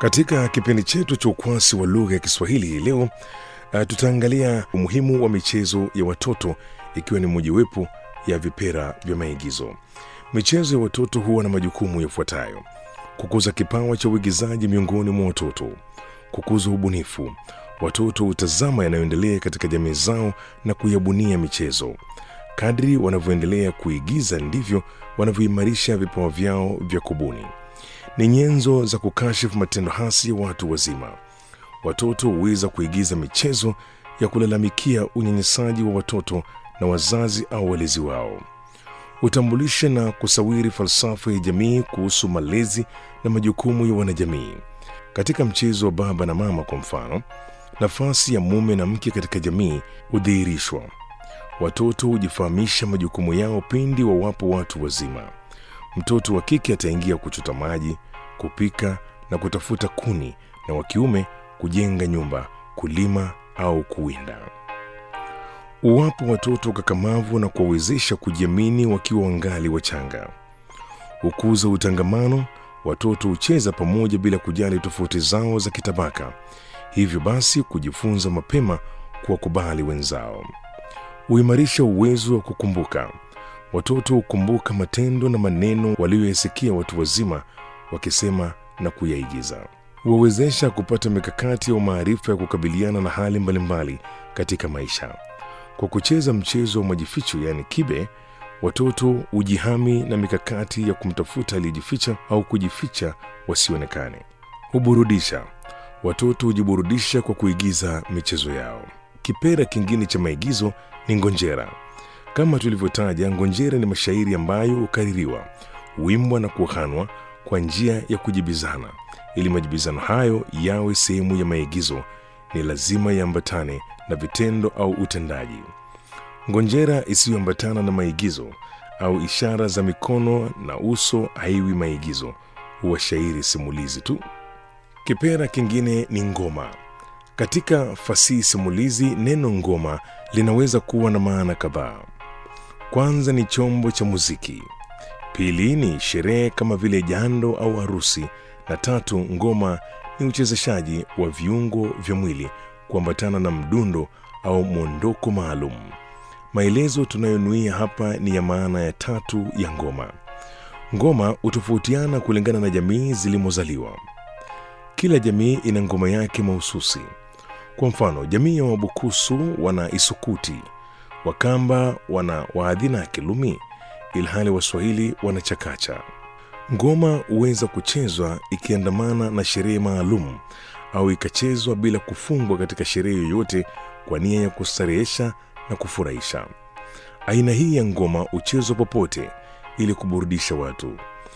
Katika kipindi chetu cha ukwasi wa lugha ya Kiswahili hii leo uh, tutaangalia umuhimu wa michezo ya watoto ikiwa ni mojawapo ya vipera vya maigizo. Michezo ya watoto huwa na majukumu yafuatayo: kukuza kipawa cha uigizaji miongoni mwa watoto, kukuza ubunifu. Watoto hutazama yanayoendelea katika jamii zao na kuyabunia michezo. Kadri wanavyoendelea kuigiza ndivyo wanavyoimarisha vipawa vyao vya kubuni. Ni nyenzo za kukashifu matendo hasi ya watu wazima. Watoto huweza kuigiza michezo ya kulalamikia unyanyasaji wa watoto na wazazi au walezi wao. Hutambulisha na kusawiri falsafa ya jamii kuhusu malezi na majukumu ya wanajamii. Katika mchezo wa baba na mama, kwa mfano, nafasi ya mume na mke katika jamii hudhihirishwa. Watoto hujifahamisha majukumu yao pindi wawapo watu wazima. Mtoto wa kike ataingia kuchota maji, kupika na kutafuta kuni, na wa kiume kujenga nyumba, kulima au kuwinda. Uwapo watoto kakamavu na kuwawezesha kujiamini wakiwa wangali wachanga. Hukuza utangamano. Watoto hucheza pamoja bila kujali tofauti zao za kitabaka, hivyo basi kujifunza mapema kuwakubali wenzao. Huimarisha uwezo wa kukumbuka. Watoto hukumbuka matendo na maneno walioyasikia watu wazima wakisema na kuyaigiza. Huwawezesha kupata mikakati au maarifa ya kukabiliana na hali mbalimbali katika maisha. Kwa kucheza mchezo wa majificho, yaani kibe, watoto hujihami na mikakati ya kumtafuta aliyejificha au kujificha wasionekane. Huburudisha. Watoto hujiburudisha kwa kuigiza michezo yao. Kipera kingine cha maigizo ni ngonjera. Kama tulivyotaja, ngonjera ni mashairi ambayo hukaririwa, huimbwa na kuhanwa kwa njia ya kujibizana. Ili majibizano hayo yawe sehemu ya maigizo, ni lazima yaambatane na vitendo au utendaji. Ngonjera isiyoambatana na maigizo au ishara za mikono na uso haiwi maigizo, huwa shairi simulizi tu. Kipera kingine ni ngoma. Katika fasihi simulizi, neno ngoma linaweza kuwa na maana kadhaa. Kwanza ni chombo cha muziki, pili ni sherehe kama vile jando au harusi, na tatu, ngoma ni uchezeshaji wa viungo vya mwili kuambatana na mdundo au mwondoko maalum. Maelezo tunayonuia hapa ni ya maana ya tatu ya ngoma. Ngoma hutofautiana kulingana na jamii zilimozaliwa. Kila jamii ina ngoma yake mahususi. Kwa mfano, jamii ya Wabukusu wana isukuti, Wakamba wana waadhina ya Kilumi, ilhali Waswahili wana chakacha. Ngoma huweza kuchezwa ikiandamana na sherehe maalum au ikachezwa bila kufungwa katika sherehe yoyote kwa nia ya kustarehesha na kufurahisha. Aina hii ya ngoma huchezwa popote ili kuburudisha watu.